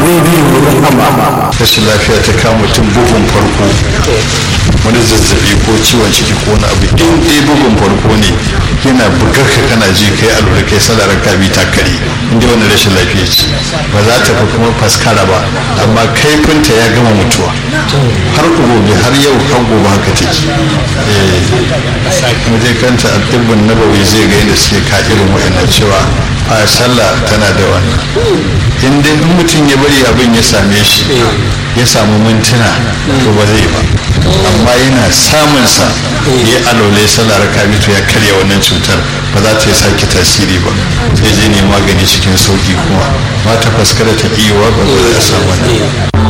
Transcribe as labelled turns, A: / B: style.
A: rediyo rahama
B: rashin lafiya ta kama mutum bugun farko wani zazzabi ko ciwon ciki ko wani abu in dai bugun farko ne yana bugar ka kana ji kai alura kai salar ka bi ta kare in dai wani rashin lafiya ce ba za ta fi kuma faskara ba amma kaifinta ya gama mutuwa har gobe har yau har gobe haka take kuma dai kanta addibin nabawi zai ga yadda suke ka irin wa'annan cewa a sallah tana da wannan in dai in mutum ya bari abin ya same shi ya samu mintuna to ba zai ba amma yana samun sa ya alole sallar kabitu ya karya wannan cutar ba za ta yi sake tasiri ba sai je ne magani cikin sauki kuma ba ta faskara ta iya ba ba za a samu wannan